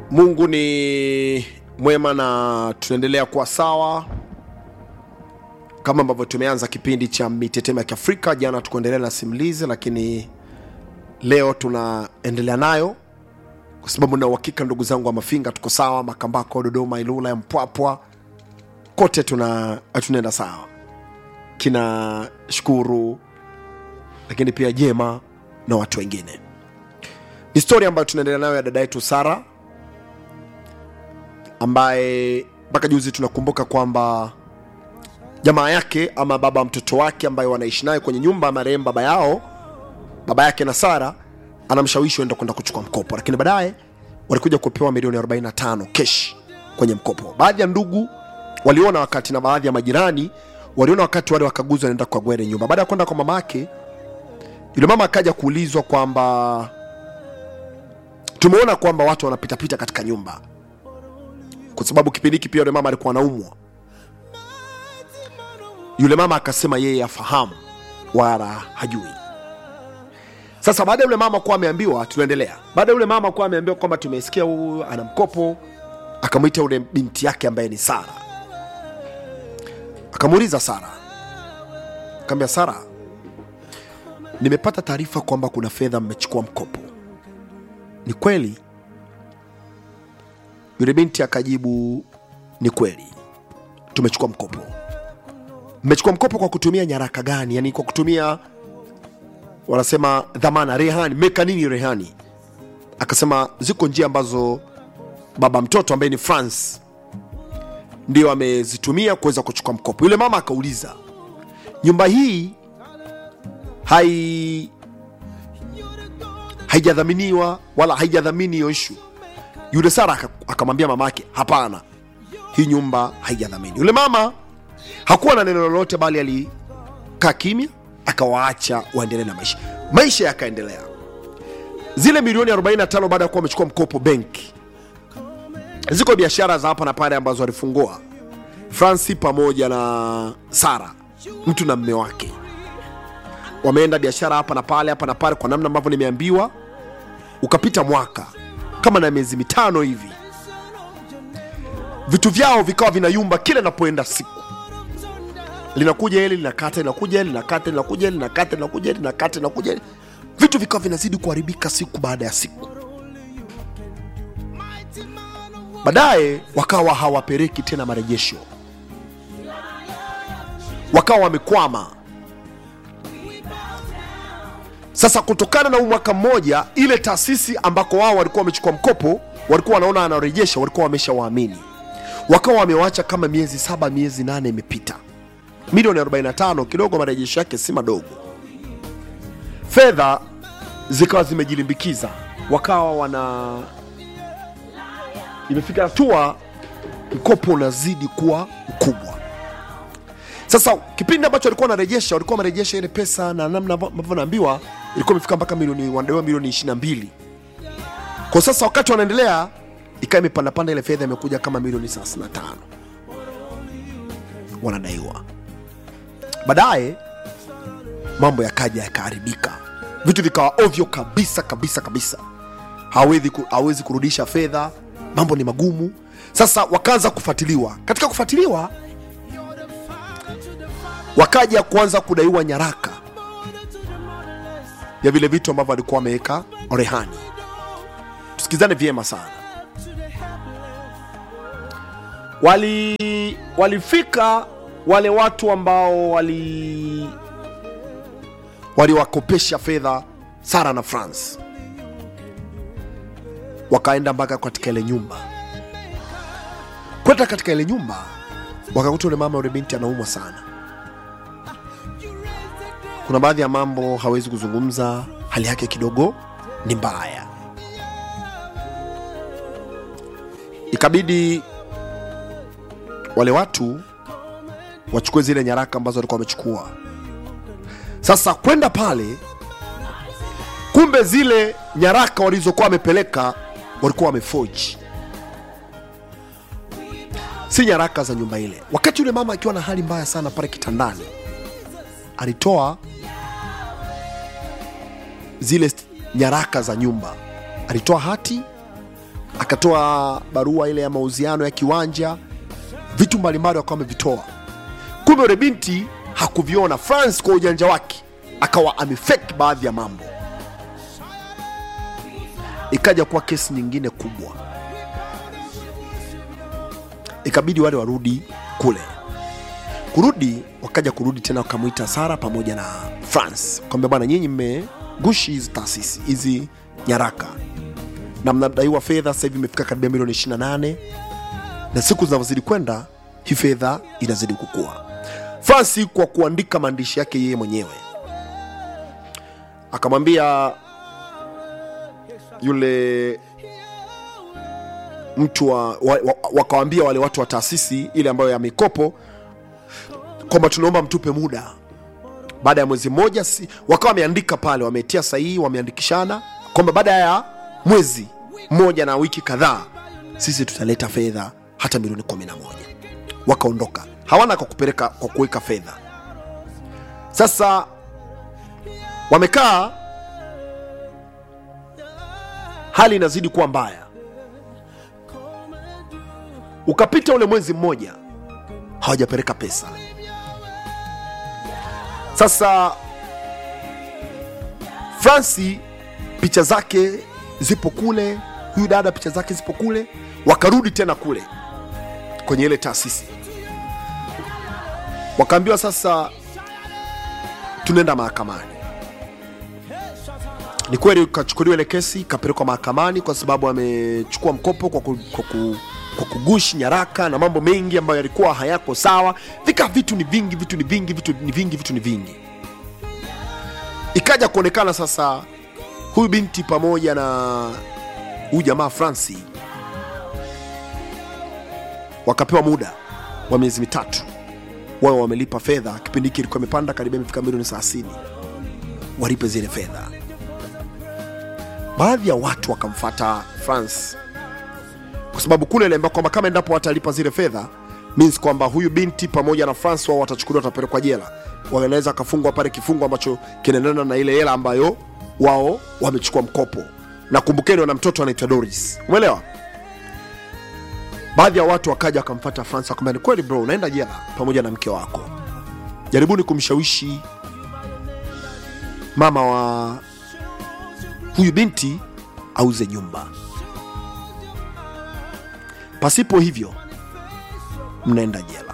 mungu ni mwema na tunaendelea kuwa sawa kama ambavyo tumeanza kipindi cha mitetemo ya kiafrika jana tukuendelea na simulizi lakini leo tunaendelea nayo kwa sababu na uhakika ndugu zangu wa mafinga tuko sawa makambako dodoma ilula ya mpwapwa kote tuna tunaenda sawa kina shukuru lakini pia jema na watu wengine ni stori ambayo tunaendelea nayo ya dada yetu sara ambaye mpaka juzi tunakumbuka kwamba jamaa yake ama baba mtoto wake ambaye wanaishi naye kwenye nyumba ya marehemu baba yao baba yake na sara anamshawishi enda kwenda kuchukua mkopo lakini baadaye walikuja kupewa milioni 45 kesh kwenye mkopo baadhi ya ndugu waliona wakati na baadhi ya majirani waliona wakati wale wakaguzi wanaenda kukagua ile nyumba baada ya kwenda kwa mama yake yule mama akaja kuulizwa kwamba tumeona kwamba watu wanapitapita katika nyumba kwa sababu kipindi hiki pia yule mama alikuwa anaumwa yule mama akasema yeye afahamu wala hajui sasa baada ya yule mama kuwa ameambiwa tunaendelea baada ya yule mama kuwa ameambiwa kwamba tumesikia huyu ana mkopo akamwita yule binti yake ambaye ni sara akamuuliza sara akaambia sara nimepata taarifa kwamba kuna fedha mmechukua mkopo ni kweli yule binti akajibu ni kweli tumechukua mkopo mmechukua mkopo kwa kutumia nyaraka gani yani kwa kutumia wanasema dhamana rehani meka nini rehani akasema ziko njia ambazo baba mtoto ambaye ni france ndio amezitumia kuweza kuchukua mkopo yule mama akauliza nyumba hii hai haijadhaminiwa wala haijadhamini hiyo ishu yule sara aka- akamwambia mama yake hapana hii nyumba haijadhamini yule mama hakuwa na neno lolote bali alikaa kimya akawaacha waendelee na maisha maisha yakaendelea zile milioni 45 baada ya kuwa wamechukua mkopo benki ziko biashara za hapa na pale ambazo walifungua franci pamoja na sara mtu na mme wake wameenda biashara hapa na pale hapa na pale kwa namna ambavyo nimeambiwa ukapita mwaka kama na miezi mitano hivi vitu vyao vikawa vinayumba kila inapoenda siku linakuja hili linakata linakuja hili linakata linakuja hili linakata linakuja hili linakata linakuja hili vitu vikawa vinazidi kuharibika siku baada ya siku baadaye wakawa hawapeleki tena marejesho wakawa wamekwama sasa kutokana na huu mwaka mmoja ile taasisi ambako wao walikuwa wamechukua mkopo walikuwa wanaona anarejesha walikuwa wameshawaamini wakawa wamewacha kama miezi saba miezi nane imepita milioni 45 kidogo marejesho yake si madogo fedha zikawa zimejilimbikiza wakawa wana imefika hatua mkopo unazidi kuwa mkubwa sasa kipindi ambacho walikuwa wanarejesha walikuwa wanarejesha ile pesa na namna ambavyo naambiwa ilikuwa imefika mpaka milioni wanadaiwa milioni 22 kwa sasa wakati wanaendelea ikawa imepandapanda ile fedha imekuja kama milioni 35 wanadaiwa baadaye mambo yakaja yakaharibika vitu vikawa ovyo kabisa kabisa kabisa hawezi, ku, hawezi kurudisha fedha mambo ni magumu sasa wakaanza kufuatiliwa katika kufuatiliwa wakaja kuanza kudaiwa nyaraka ya vile vitu ambavyo walikuwa wameweka rehani tusikizane vyema sana wali walifika wale watu ambao wali waliwakopesha fedha sara na france wakaenda mpaka katika ile nyumba kwenda katika ile nyumba wakakuta ule mama ule binti anaumwa sana kuna baadhi ya mambo hawezi kuzungumza hali yake kidogo ni mbaya ikabidi wale watu wachukue zile nyaraka ambazo walikuwa wamechukua sasa kwenda pale kumbe zile nyaraka walizokuwa wamepeleka walikuwa wamefoji si nyaraka za nyumba ile wakati yule mama akiwa na hali mbaya sana pale kitandani alitoa zile st- nyaraka za nyumba alitoa hati akatoa barua ile ya mauziano ya kiwanja vitu mbalimbali wakawa wamevitoa kumbe yule binti hakuviona france kwa ujanja wake akawa amefake baadhi ya mambo ikaja kuwa kesi nyingine kubwa ikabidi wale warudi kule kurudi wakaja kurudi tena wakamwita sara pamoja na france kwamba bwana nyinyi mmegushi hizi taasisi hizi nyaraka na mnadaiwa fedha sasa hivi imefika karibia milioni 28 na siku zinavyozidi kwenda hii fedha inazidi kukua fransi kwa kuandika maandishi yake yeye mwenyewe akamwambia yule mtu wa, wa, wa, wakawambia wale watu wa taasisi ile ambayo ya mikopo kwamba tunaomba mtupe muda baada ya mwezi mmoja si, wakawa wameandika pale wametia sahihi wameandikishana kwamba baada ya mwezi mmoja na wiki kadhaa sisi tutaleta fedha hata milioni 11 wakaondoka hawana kwa kupeleka kwa kuweka fedha sasa wamekaa hali inazidi kuwa mbaya ukapita ule mwezi mmoja hawajapeleka pesa sasa fransi picha zake zipo kule huyu dada picha zake zipo kule wakarudi tena kule kwenye ile taasisi wakaambiwa sasa tunaenda mahakamani ni kweli kachukuliwa ile kesi ikapelekwa mahakamani kwa sababu amechukua mkopo kwa, ku, kwa, ku, kwa kugushi nyaraka na mambo mengi ambayo yalikuwa hayako sawa vika vitu ni vingi vitu ni vingi vitu ni vingi vitu ni vingi ikaja kuonekana sasa huyu binti pamoja na huyu jamaa franci wakapewa muda wa miezi mitatu wao wamelipa fedha kipindi hiki ilikuwa imepanda karibia imefika milioni 30 walipe zile fedha baadhi ya watu wakamfata france kwa sababu kule iliambia kwamba kama endapo watalipa zile fedha means kwamba huyu binti pamoja na france wao watachukuliwa watapelekwa jela wanaweza wakafungwa pale kifungo ambacho kinaendana na ile hela ambayo wao wamechukua mkopo na kumbukeni wana mtoto anaitwa doris umeelewa baadhi ya watu wakaja wakamfata france wakamwambia ni kweli bro unaenda jela pamoja na mke wako jaribuni kumshawishi mama wa huyu binti auze nyumba pasipo hivyo mnaenda jela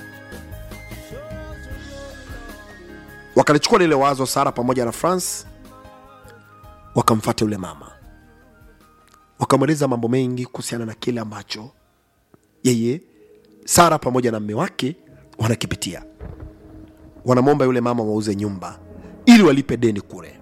wakalichukua lile wazo sara pamoja na france wakamfata yule mama wakamweleza mambo mengi kuhusiana na kile ambacho yeye sara pamoja na mme wake wanakipitia wanamwomba yule mama wauze nyumba ili walipe deni kule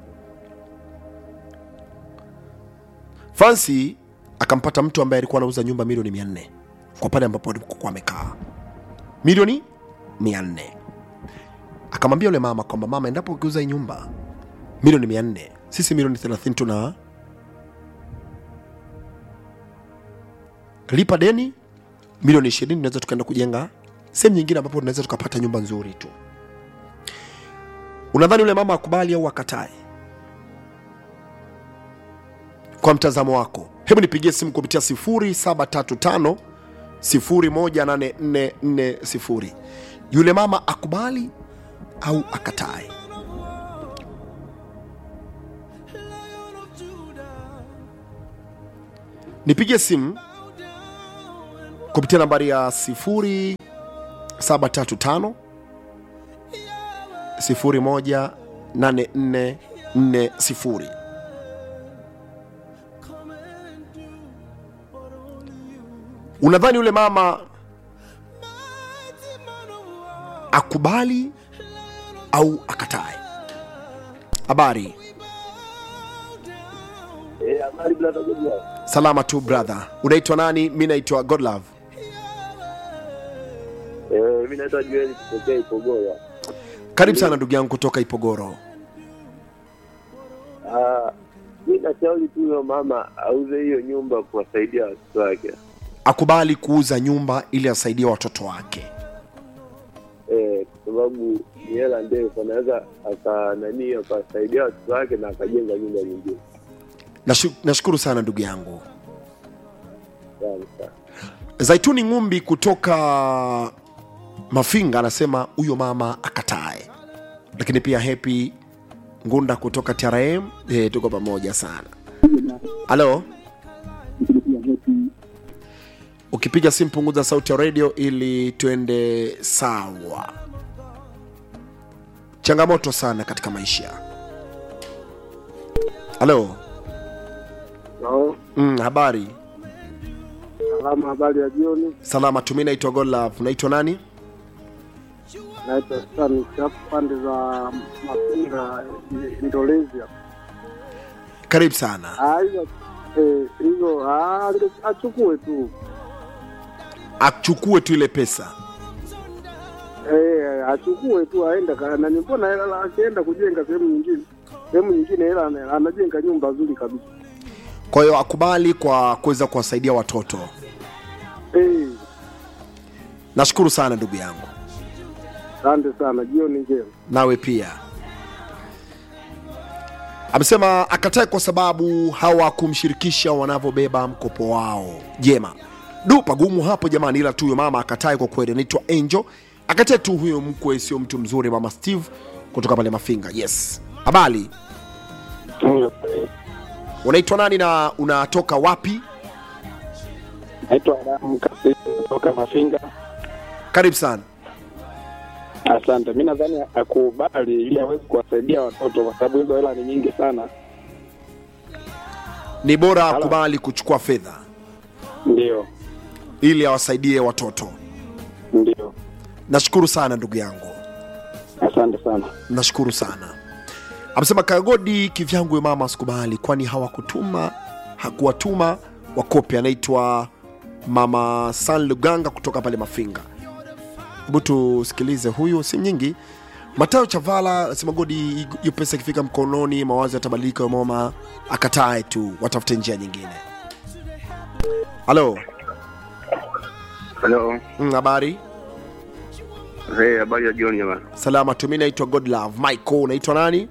fransi akampata mtu ambaye alikuwa anauza nyumba milioni mia nne kwa pale ambapo alipokuwa amekaa milioni mia nne akamwambia yule mama kwamba mama endapo ukiuza hii nyumba milioni mia nne sisi milioni 30 tuna lipa deni milioni 20 tunaweza tukaenda kujenga sehemu nyingine ambapo tunaweza tukapata nyumba nzuri tu unadhani yule mama akubali au akatae kwa mtazamo wako hebu nipigie simu kupitia 0735 018440 yule mama akubali au akatae nipigie simu kupitia nambari ya 0735 018440 unadhani yule mama akubali au akatae habari Eh, habari brother Godlove. salama tu brother unaitwa nani mi naitwa godlove Eh, mimi naitwa Joel kutokea Ipogoro. karibu sana ndugu yangu kutoka ipogoro Ah, mimi nashauri tu huyo mama auze hiyo nyumba kuwasaidia watoto wake. akubali kuuza nyumba ili asaidie watoto wake Eh, kwa sababu ni hela ndefu, anaweza aka nani akawasaidia watoto wake na akajenga nyumba nyingine. Nashu- nashukuru sana ndugu yangu sana. zaituni ngumbi kutoka mafinga anasema huyo mama akatae lakini pia hepi ngunda kutoka trm e, tuko pamoja sana halo ukipiga simu punguza sauti ya redio ili tuende sawa changamoto sana katika maisha halo Halo, mm, habari salama, habari ya jioni. salama tumi naitwa golaf naitwa nani Naitwa Stan Chapu, pande za Mafinga, Indonesia. karibu sana Ah, hizo eh, hizo ah, achukue tu achukue tu ile pesa eh, achukue tu aende ka- na mbona hela akienda kujenga sehemu nyingine sehemu nyingine hela ana- anajenga nyumba nzuri kabisa kwa hiyo akubali kwa kuweza kuwasaidia watoto eh, nashukuru sana ndugu yangu asante sana, jioni njema. nawe pia amesema akatae kwa sababu hawakumshirikisha wanavyobeba mkopo wao jema du pagumu hapo jamani ila tu huyo mama akatae kwa kweli anaitwa angel akatae tu huyo mkwe sio mtu mzuri mama steve kutoka pale mafinga yes habari unaitwa nani na unatoka wapi Naitwa Adamu Kasisi kutoka Mafinga. karibu sana Asante. Mi nadhani akubali ili aweze kuwasaidia watoto, kwa sababu hizo hela ni nyingi sana. ni bora Halo. akubali kuchukua fedha Ndio, ili awasaidie watoto ndio. nashukuru sana ndugu yangu Asante sana. nashukuru sana amesema kagodi kivyangu huyo mama asikubali kwani hawakutuma hakuwatuma wakopi anaitwa mama san luganga kutoka pale mafinga hebu tusikilize huyu si nyingi matayo chavala anasema godi hiyo pesa ikifika mkononi mawazo yatabadilika huyo mama akatae tu watafute njia nyingine halo Halo, Mm, habari hey, habari ya jioni jamani. salama tu mi naitwa godlove michael unaitwa nani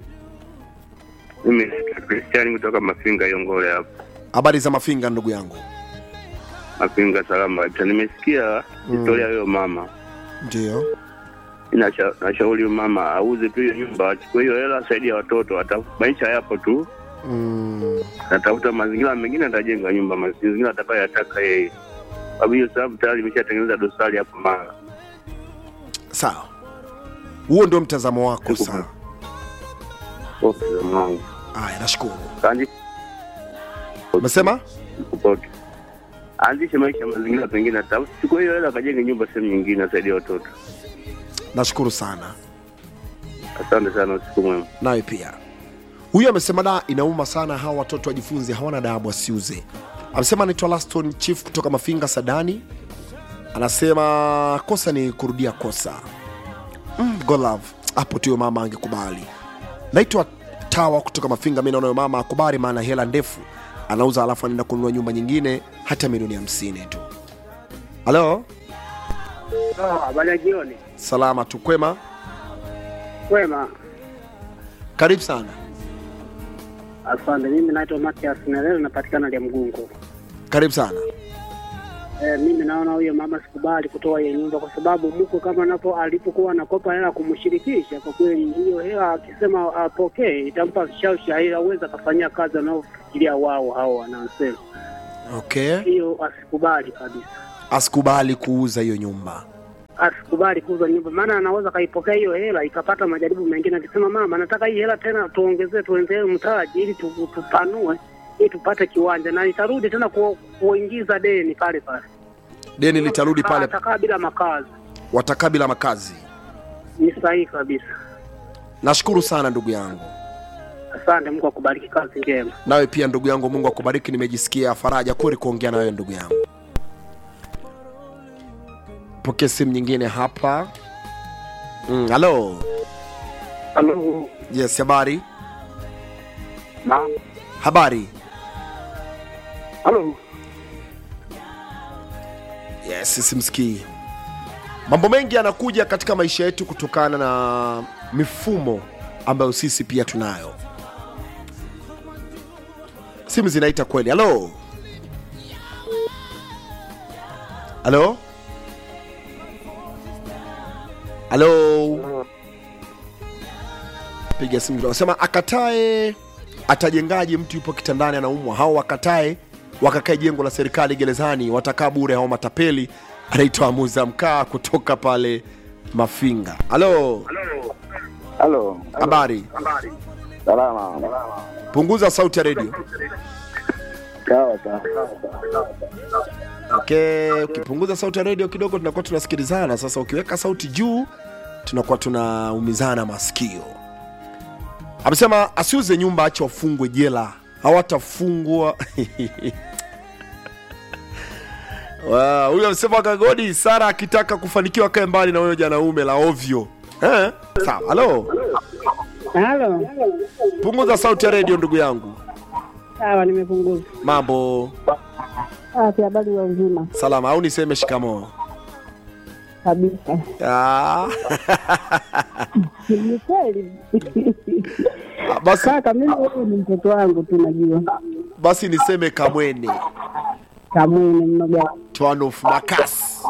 Mimi naitwa Kristiani kutoka Mafinga Yongole hapo. habari za mafinga ndugu yangu Mafinga salama kabisa. Nimesikia historia hiyo mama. ndio Inasha- Nashauri huyo mama auze tu hiyo nyumba, achukue hiyo hela, asaidia watoto. Ata maisha yapo tu, mm. atafuta mazingira mengine, atajenga nyumba mazingira atakayoyataka yeye, sababu hiyo sababu tayari imeshatengeneza dosari hapo mara. sawa huo ndio mtazamo wako Niko sawa Okay, mwangu. haya nashukuru Kaanzishe umesema popote. Aanzishe maisha mazingira pengine, atachukua hiyo hela akajenge nyumba sehemu nyingine, asaidia watoto. nashukuru sana Asante sana, usiku mwema. nawe pia huyu amesema da inauma sana hawa watoto wajifunze hawana dabu wasiuze amesema anaitwa laston chief kutoka mafinga sadani anasema kosa ni kurudia kosa mm, golove hapo tuyo mama angekubali naitwa tawa kutoka mafinga mi naona huyo mama akubali maana hela ndefu anauza alafu anaenda kununua nyumba nyingine hata milioni hamsini tu halo Habari ya jioni. salama tukwema Kwema. karibu sana Asante. Mimi naitwa Matias Nelele, napatikana Lia Mgungu. karibu sana E, mimi naona huyo mama sikubali kutoa hiyo nyumba kwa sababu mko kama napo alipokuwa anakopa hela kumshirikisha, kwa kweli hiyo hela akisema apokee itampa shausha ili aweze akafanyia kazi anaofikiria wao hao wanaosema. okay Hiyo asikubali kabisa, asikubali kuuza hiyo nyumba asikubali kuuza nyumba, maana anaweza kaipokea hiyo hela ikapata majaribu mengine, akisema mama, nataka hii hela tena tuongezee, tuendelee mtaji ili tu- tupanue ili tupate kiwanja, na itarudi tena ku, kuingiza deni pale pale, deni litarudi pale atakaa bila makazi. watakaa bila makazi Ni sahihi kabisa. nashukuru sana ndugu yangu Asante, Mungu akubariki, kazi njema. nawe pia ndugu yangu mungu akubariki nimejisikia faraja kweli kuongea na wewe ndugu yangu pokea simu nyingine hapa Mm, halo Halo. yes habari Naam. habari Halo. yes simsikii mambo mengi yanakuja katika maisha yetu kutokana na mifumo ambayo sisi pia tunayo simu zinaita kweli halo halo halo piga simu kidogo. Sema akatae atajengaje mtu yupo kitandani anaumwa hao wakatae wakakae jengo la serikali gerezani watakaa bure hao matapeli anaitwa muza mkaa kutoka pale mafinga halo halo habari salama punguza sauti ya redio sawa sawa okay ukipunguza sauti ya redio kidogo tunakuwa tunasikilizana sasa ukiweka sauti juu tunakuwa tunaumizana masikio amesema asiuze nyumba ache wafungwe jela hawatafungwa Wow, huyo amesema kagodi sara akitaka kufanikiwa kae mbali na huyo janaume la ovyo eh? sawa halo Halo, punguza sauti ya redio ndugu yangu sawa, nimepunguza. mambo Afya, habari ya uzima salama au niseme shikamoo kabisa. Ah. Ni kweli basi, kaka, mimi wewe ni mtoto wangu tu, najua basi niseme kamwene kamwene mnoga twanof makasi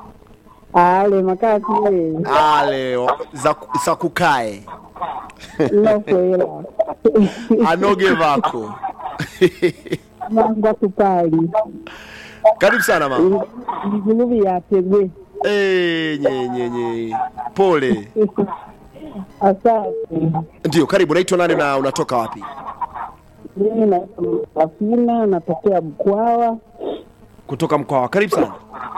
ale makasi wewe ale za, za kukae nokwela anoge vako mangwa kupali karibu sana mama viguluvi yategwe Eh, nye, nye, nye. pole asante. ndio karibu naitwa nani na unatoka wapi Mimi naitwa Safina, natokea Mkwawa. kutoka mkoa karibu sana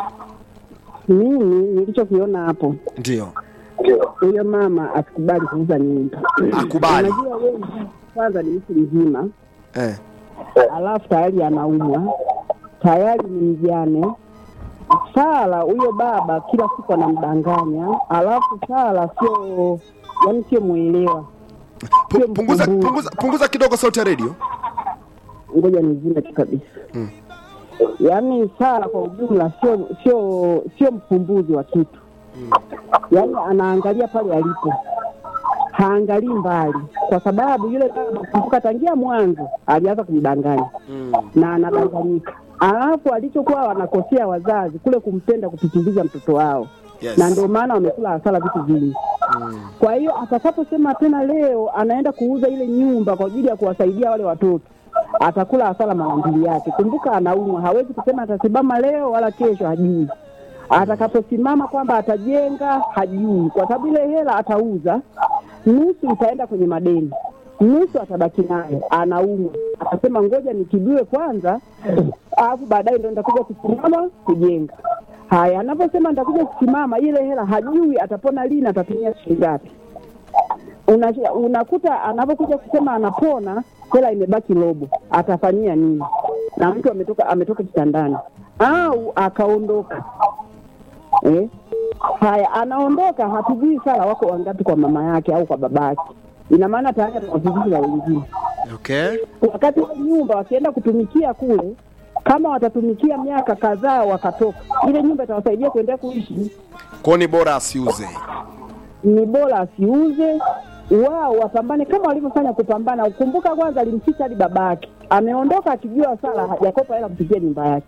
Mimi nilichokiona hapo, ndio huyo mama asikubali kuuza nyumba. Akubali. Unajua wewe kwanza ni mtu mzima eh. alafu tayari anaumwa, tayari ni mjane. Sara huyo baba kila siku anamdanganya, alafu Sara sio yani, sio mwelewa. Pu- punguza, punguza, punguza kidogo sauti ya redio Ngoja nizime tu kabisa. Yaani Sara kwa ujumla sio sio sio mfumbuzi wa kitu, yaani anaangalia pale alipo, haangalii mbali, kwa sababu yule baba kumbuka, tangia mwanzo alianza kumdanganya mm. na anadanganyika. Alafu alichokuwa wanakosea wazazi kule kumpenda kupitiliza mtoto wao yes. na ndio maana wamekula hasara vitu vingi. mm. Kwa hiyo atakaposema tena leo anaenda kuuza ile nyumba kwa ajili ya kuwasaidia wale watoto, atakula hasara mara mbili yake. Kumbuka anaumwa, hawezi kusema atasimama leo wala kesho, hajui. Atakaposimama kwamba atajenga, hajui, kwa sababu ile hela atauza, nusu itaenda kwenye madeni, nusu atabaki nayo, anaumwa. Atasema ngoja nitibiwe kwanza, alafu baadaye ndo nitakuja kusimama kujenga. Haya, anaposema nitakuja kusimama, ile hela hajui atapona lini, atatumia shilingi ngapi. Una- Unakuta anapokuja kusema anapona, hela imebaki robo, atafanyia nini? Na mtu ametoka ametoka kitandani au akaondoka eh? Haya, anaondoka, hatujui sala wako wangapi kwa mama yake au kwa baba yake. Ina maana tayari atawavizizi wengine okay wakati wa nyumba wakienda kutumikia kule, kama watatumikia miaka kadhaa wakatoka, ile nyumba itawasaidia kuendelea kuishi. kwao ni bora asiuze Ni bora asiuze, wao wapambane kama walivyofanya kupambana. Kumbuka kwanza alimficha hadi babake, ameondoka akijua Sara hajakopa hela kupitia nyumba yake.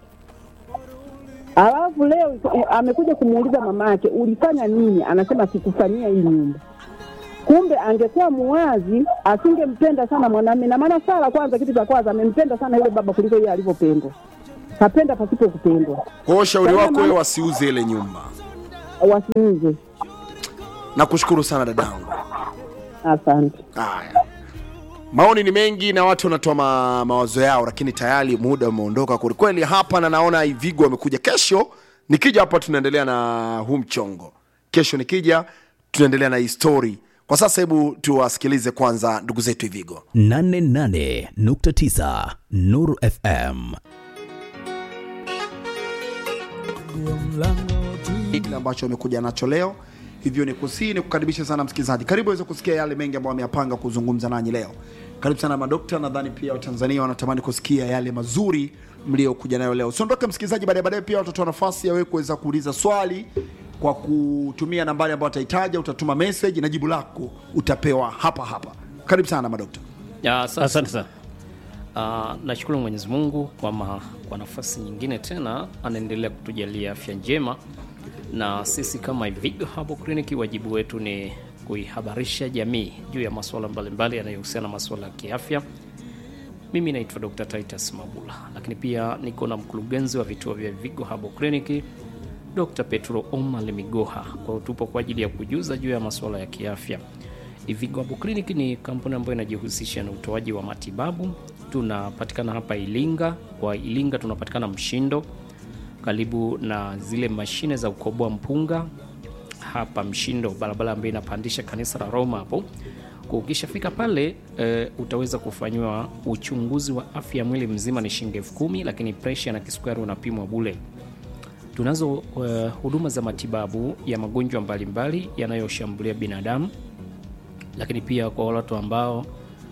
Alafu leo eh, amekuja kumuuliza mama yake, ulifanya nini? Anasema sikufanyia hii nyumba. Kumbe angekuwa muwazi, asingempenda sana mwanamume. Na maana Sara, kwanza, kitu cha kwanza, amempenda sana yule baba kuliko yeye alivyopendwa. Kapenda pasipo kupendwa. kwa hiyo ushauri wako wewe wasiuze ile nyumba Wasiuze. nakushukuru sana dadangu Asante. haya maoni ni mengi na watu wanatoa ma, mawazo yao lakini tayari muda umeondoka kwelikweli hapa na naona ivigo amekuja kesho nikija hapa tunaendelea na huu mchongo kesho nikija tunaendelea na hii story kwa sasa hebu tuwasikilize kwanza ndugu zetu ivigo 88.9 Nuru FM. kile ambacho amekuja nacho leo hivyo ni kusii ni kukaribisha sana msikilizaji karibu aweze kusikia yale mengi ambayo ameyapanga kuzungumza nanyi leo karibu sana madokta nadhani pia watanzania wanatamani kusikia yale mazuri mliokuja nayo leo usiondoke msikilizaji baadaye baadaye pia watatoa nafasi ya wewe kuweza kuuliza swali kwa kutumia nambari ambayo atahitaja utatuma message na jibu lako utapewa hapa hapa karibu sana madokta Ya, asa- asante sana Uh, nashukuru Mwenyezi Mungu kwa, ma, kwa nafasi nyingine tena anaendelea kutujalia afya njema, na sisi kama Ivigo Herbal Clinic wajibu wetu ni kuihabarisha jamii juu ya masuala mbalimbali yanayohusiana na masuala ya kiafya. Mimi naitwa Dr. Titus Mabula, lakini pia niko na mkurugenzi wa vituo vya Ivigo Herbal Clinic Dr. Petro Omar Migoha. Kwa hiyo tupo kwa ajili ya kujuza juu ya masuala ya kiafya. Ivigo Herbal Clinic ni kampuni ambayo inajihusisha na utoaji wa matibabu. Tunapatikana hapa Ilinga. Kwa Ilinga tunapatikana Mshindo, karibu na zile mashine za kukoboa mpunga hapa Mshindo, barabara ambayo inapandisha kanisa la Roma hapo. Kwa Ukishafika pale e, utaweza kufanyiwa uchunguzi wa afya ya mwili mzima, ni shilingi elfu kumi, lakini presha na kisukari unapimwa bule. Tunazo uh, huduma za matibabu ya magonjwa mbalimbali yanayoshambulia binadamu, lakini pia kwa watu ambao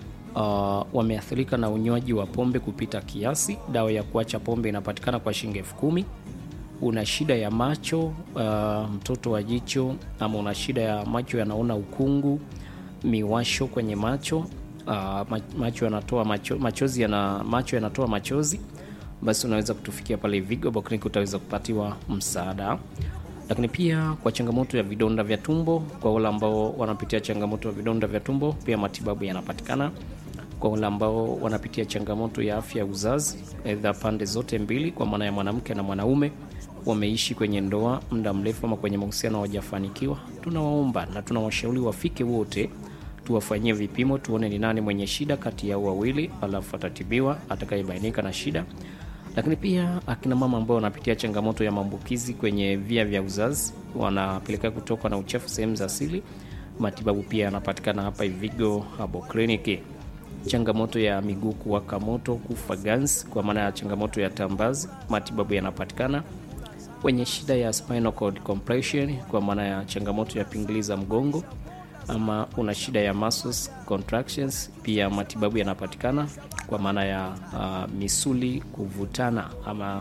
uh, wameathirika na unywaji wa pombe kupita kiasi, dawa ya kuacha pombe inapatikana kwa shilingi elfu kumi. Una shida ya macho uh, mtoto wa jicho, ama una shida ya macho yanaona ukungu, miwasho kwenye macho uh, macho yanatoa macho, machozi yana, macho yanatoa machozi basi unaweza kutufikia pale Vigo Herbal Clinic, utaweza kupatiwa msaada. Lakini pia kwa changamoto ya vidonda vya tumbo, kwa wale ambao wanapitia changamoto ya vidonda vya tumbo, pia matibabu yanapatikana. Kwa wale ambao wanapitia changamoto ya afya ya uzazi, aidha pande zote mbili, kwa maana ya mwanamke na mwanaume, wameishi kwenye ndoa muda mrefu ama kwenye mahusiano hawajafanikiwa, tunawaomba na tunawashauri wafike wote tuwafanyie vipimo, tuone ni nani mwenye shida kati yao wawili, alafu atatibiwa atakayebainika na shida lakini pia akina mama ambao wanapitia changamoto ya maambukizi kwenye via vya uzazi, wanapelekea kutoka na uchafu sehemu za asili, matibabu pia yanapatikana hapa Ivigo Herbal Clinic. Changamoto ya miguu kuwaka moto, kufa ganzi, kwa maana ya changamoto ya tambazi, matibabu yanapatikana. Wenye shida ya spinal cord compression, kwa maana ya changamoto ya pingili za mgongo ama una shida ya muscles contractions, pia matibabu yanapatikana kwa maana ya uh, misuli kuvutana ama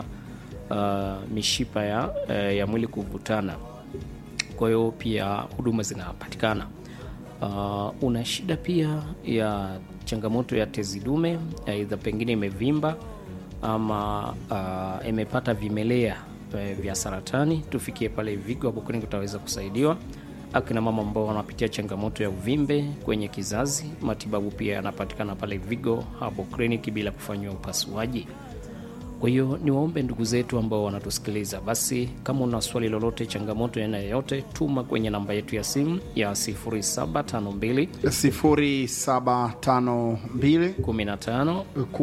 uh, mishipa ya, uh, ya mwili kuvutana. Kwa hiyo pia huduma zinapatikana. Uh, una shida pia ya changamoto ya tezi dume, aidha pengine imevimba ama uh, imepata vimelea uh, vya saratani, tufikie pale Vigo Herbal Clinic utaweza kusaidiwa akina mama ambao wanapitia changamoto ya uvimbe kwenye kizazi, matibabu pia yanapatikana pale Vigo Herbal Clinic bila kufanyiwa upasuaji. Kwa hiyo ni waombe ndugu zetu ambao wanatusikiliza, basi kama una swali lolote, changamoto ya aina yoyote, tuma kwenye namba yetu ya simu ya 0752 0752 15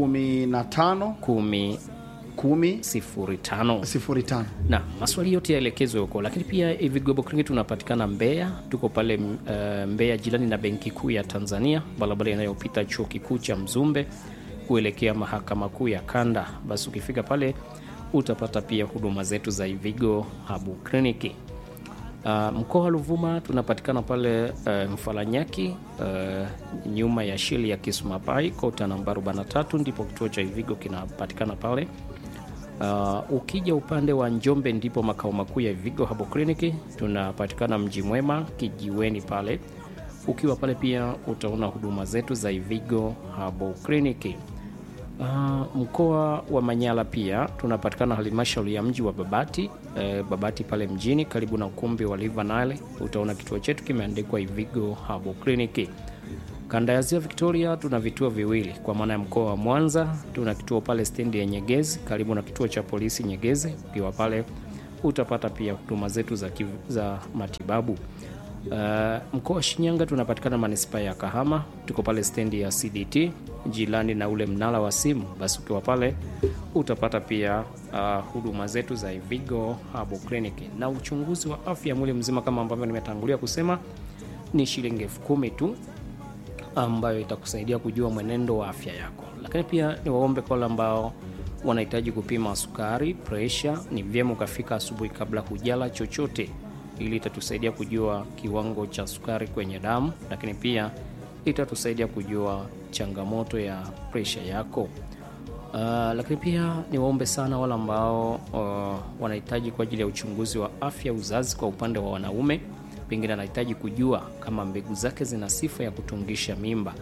15 10 10 05 05. na maswali yote yaelekezwe huko, lakini pia Ivigo Herbal Clinic tunapatikana Mbeya, tuko pale uh, Mbeya jirani na Benki Kuu ya Tanzania, barabara inayopita chuo kikuu cha Mzumbe kuelekea mahakama kuu ya Kanda. Basi ukifika pale utapata pia huduma zetu za Ivigo Herbal Clinic. Uh, mkoa wa Ruvuma tunapatikana pale uh, Mfaranyaki uh, nyuma ya sheli ya Kisumapai kota namba 43 ndipo kituo cha Ivigo kinapatikana pale. Uh, ukija upande wa Njombe ndipo makao makuu ya Vigo Herbal Clinic. Tunapatikana Mji Mwema kijiweni pale. Ukiwa pale pia utaona huduma zetu za Vigo Herbal Clinic. Uh, mkoa wa Manyara pia tunapatikana halmashauri ya mji wa Babati eh, Babati pale mjini karibu na ukumbi wa River Nile. Utaona kituo chetu kimeandikwa Ivigo Herbal Clinic. Kanda ya Ziwa Victoria tuna vituo viwili kwa maana ya mkoa wa Mwanza tuna kituo pale stendi ya Nyegezi karibu na kituo cha polisi Nyegezi. Ukiwa pale utapata pia huduma zetu za, kiv, za matibabu. Uh, mkoa wa Shinyanga tunapatikana manispaa ya Kahama, tuko pale stendi ya CDT jirani na ule mnara wa simu. Basi ukiwa pale utapata pia uh, huduma zetu za Ivigo Herbal Clinic na uchunguzi wa afya ya mwili mzima kama ambavyo nimetangulia kusema ni shilingi elfu kumi tu ambayo itakusaidia kujua mwenendo wa afya yako. Lakini pia ni waombe kwa wale ambao wanahitaji kupima sukari, presha, ni vyema ukafika asubuhi kabla hujala chochote, ili itatusaidia kujua kiwango cha sukari kwenye damu, lakini pia itatusaidia kujua changamoto ya presha yako. Uh, lakini pia ni waombe sana wale ambao uh, wanahitaji kwa ajili ya uchunguzi wa afya uzazi kwa upande wa wanaume, pengine anahitaji kujua kama mbegu zake zina sifa ya kutungisha mimba.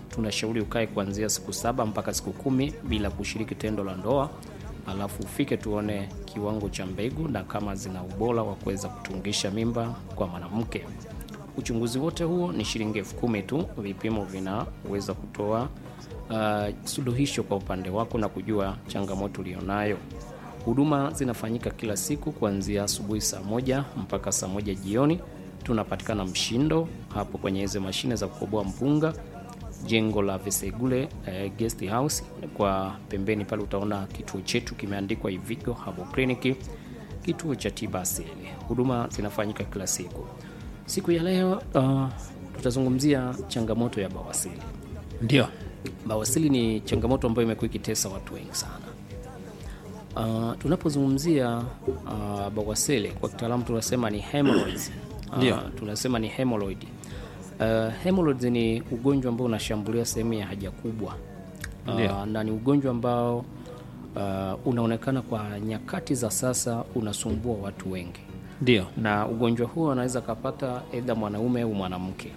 tunashauri ukae kuanzia siku saba mpaka siku kumi bila kushiriki tendo la ndoa, alafu ufike tuone kiwango cha mbegu na kama zina ubora wa kuweza kutungisha mimba kwa mwanamke. Uchunguzi wote huo ni shilingi elfu kumi tu. Vipimo vinaweza kutoa uh, suluhisho kwa upande wako na kujua changamoto ulionayo. Huduma zinafanyika kila siku kuanzia asubuhi saa moja mpaka saa moja jioni. Tunapatikana Mshindo hapo kwenye hizo mashine za kukoboa mpunga, jengo la Vesegule eh, guest house. Kwa pembeni pale utaona kituo chetu kimeandikwa Ivigo Herbal Clinic, kituo cha tiba asili. Huduma zinafanyika kila siku. Siku ya leo uh, tutazungumzia changamoto ya bawasili. Ndio. Bawasili ni changamoto ambayo imekuwa ikitesa watu wengi sana. Uh, tunapozungumzia uh, bawasili kwa kitaalamu tunasema ni hemorrhoids. Ndio. Uh, tunasema ni hemorrhoid. Uh, hemorrhoids ni ugonjwa ambao unashambulia sehemu ya haja kubwa. Ndio. Uh, na ni ugonjwa ambao uh, unaonekana kwa nyakati za sasa unasumbua watu wengi Ndio. na ugonjwa huo anaweza kapata aidha mwanaume au mwanamke.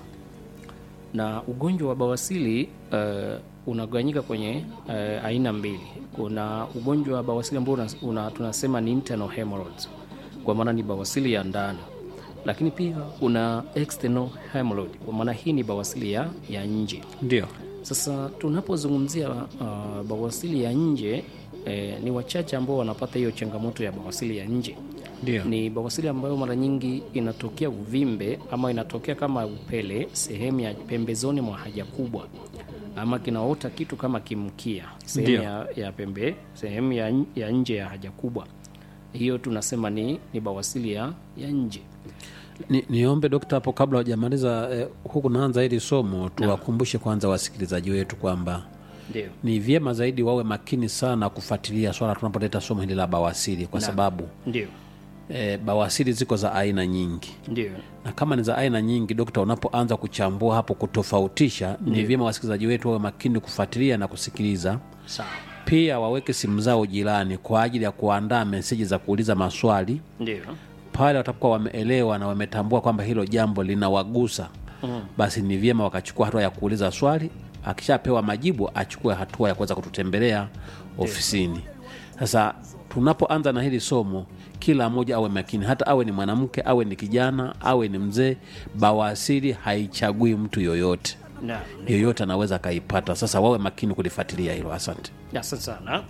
Na ugonjwa wa bawasili uh, unagawanyika kwenye uh, aina mbili. Kuna ugonjwa wa bawasili ambao una, una, tunasema ni internal hemorrhoids, kwa maana ni bawasili ya ndani, lakini pia una external hemorrhoid, kwa maana hii ni bawasili ya, ya nje. Ndio. Sasa tunapozungumzia uh, bawasili ya nje eh, ni wachache ambao wanapata hiyo changamoto ya bawasili ya nje. Ndio. Ni bawasili ambayo mara nyingi inatokea uvimbe ama inatokea kama upele sehemu ya pembezoni mwa haja kubwa, ama kinaota kitu kama kimkia sehemu Ndio. ya, ya pembe sehemu ya, n- ya nje ya haja kubwa. Hiyo tunasema ni, ni bawasili ya, ya nje. Ni, niombe dokta hapo kabla hujamaliza eh, huku naanza hili somo tuwakumbushe kwanza wasikilizaji wetu kwamba Ndio. ni vyema zaidi wawe makini sana kufuatilia swala tunapoleta somo hili la bawasiri kwa sababu Ndio. eh, bawasiri ziko za aina nyingi Ndio. na kama ni za aina nyingi dokta unapoanza kuchambua hapo kutofautisha ni vyema wasikilizaji wetu wawe makini kufuatilia na kusikiliza Sawa. pia waweke simu zao jirani kwa ajili ya kuandaa meseji za kuuliza maswali Ndio. pale watakuwa wameelewa na wametambua kwamba hilo jambo linawagusa mm. basi ni vyema wakachukua hatua ya kuuliza swali akishapewa majibu achukue hatua ya kuweza kututembelea ofisini sasa tunapoanza na hili somo kila mmoja awe makini hata awe ni mwanamke awe ni kijana awe ni mzee bawasiri haichagui mtu yoyote Naam. yoyote anaweza akaipata sasa wawe makini kulifuatilia hilo asante Asante sana.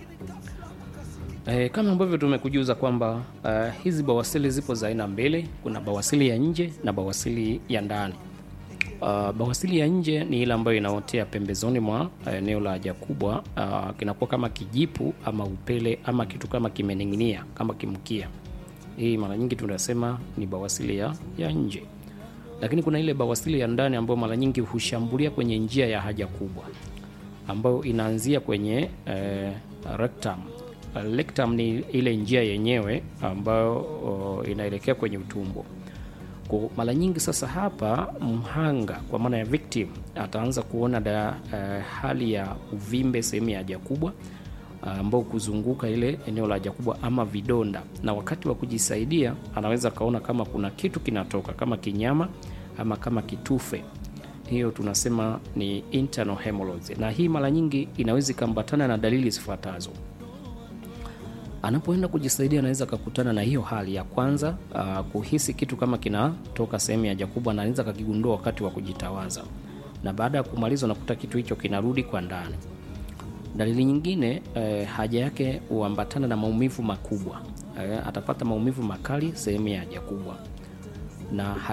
E, kama ambavyo tumekujuza kwamba uh, hizi bawasili zipo za aina mbili. Kuna bawasili ya nje na bawasili ya ndani. Uh, bawasili ya nje ni ile ambayo inaotea pembezoni mwa uh, eneo la haja kubwa. Uh, kinakuwa kama kijipu ama upele ama kitu kama kimening'inia kama kimkia. Hii mara nyingi tunasema ni bawasili ya, ya nje, lakini kuna ile bawasili ya ndani ambayo mara nyingi hushambulia kwenye njia ya haja kubwa ambayo inaanzia kwenye eh, rectum. Uh, rectum ni ile njia yenyewe ambayo oh, inaelekea kwenye utumbo. Kwa mara nyingi sasa hapa mhanga kwa maana ya victim ataanza kuona da, eh, hali ya uvimbe sehemu ya haja kubwa ambao kuzunguka ile eneo la haja kubwa ama vidonda, na wakati wa kujisaidia anaweza akaona kama kuna kitu kinatoka kama kinyama ama kama kitufe hiyo tunasema ni internal hemorrhoids, na hii mara nyingi inaweza ikambatana na dalili zifuatazo. Anapoenda kujisaidia anaweza akakutana na hiyo hali ya kwanza, uh, kuhisi kitu kama kinatoka sehemu ya haja kubwa, na anaweza akakigundua wakati wa kujitawaza, na baada ya kumaliza unakuta kitu hicho kinarudi kwa ndani. Dalili nyingine eh, haja yake huambatana na maumivu makubwa eh, atapata maumivu makali sehemu ya haja kubwa na